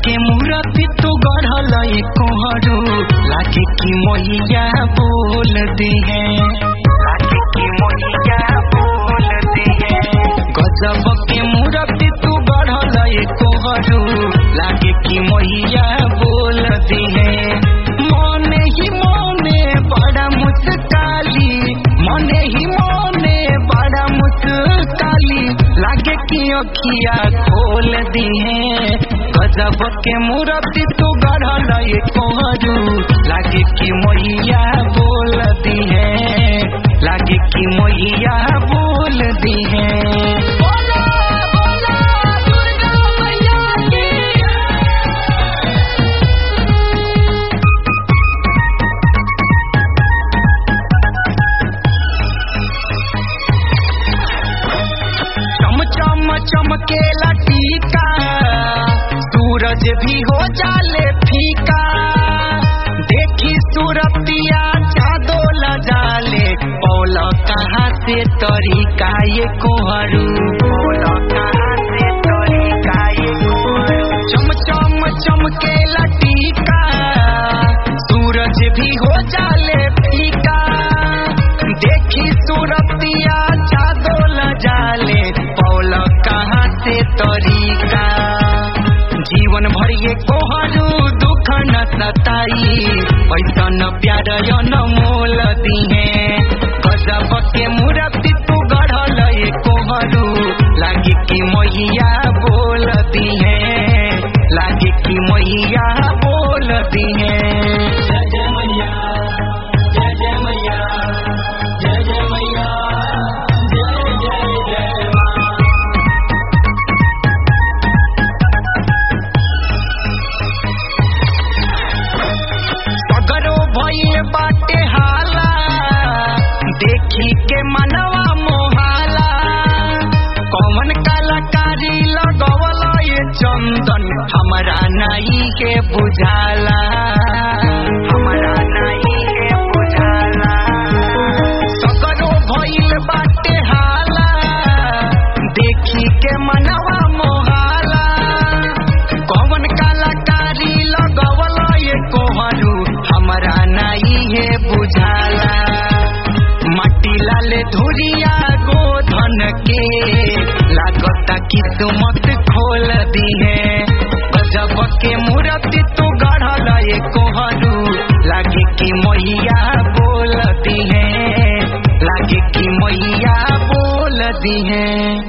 के मूर्ति तू गढ़ल कोहरू लागे कि मैया बोल दी है लागे कि मैया बोल दी है गजब के मूर्ति तू गढ़ल कोहरू लागे कि मैया बोल दी है मने ही मने बड़ा मुस्काली मने ही मने बड़ा मुस्काली लागे कि अखिया खोल दी है गजब के मूर्ति तू गढ़ल कोहरू लागे कि मैया बोल दी है लागे कि मैया बोल दी है बोला बोला दुर्गा मैया की चम चम चमकेला टीका सूरज भी हो जाले फीका देखी सूरतिया चादो जाले पौल कहाँ से तरीका ये कोहरू पौल कहाँ से तरीका ये कोहरू चम चम चमकेला टीका सूरज भी हो जाले फीका देखी सूरतिया चादो जाले पौल कहाँ से तरीका जीवन भर ये कोहरू दुख न सताई पैसा न प्यार यो न मोल दिहे गजब के मूर्ति तू गढ़ल ये कोहरू लागे कि मैया बोल दिहे लागे कि मैया बोल दिहे जय जय मैया जय जय मैया जय जय मैया जय जय जय माँ सगरो भइल बाटे हाला देखी के मनवा मोहाला कौन कलाकारी लगवल ये चंदन हमरा नाई के बुझाला हमरा नाई के बुझाला सगरो भइल बाटे हाला देखी के मनवा मोहाला कौन कलाकारी लगवल ये कोहरू हमरा नाई है बुझाला मट्टी लाल धुरिया गोधन के लागता किस्मत खोल दी है गजब के मूर्ति तू गढ़ल ये कोहरू लागे कि मैया बोल दी है लागे कि मैया बोल दी है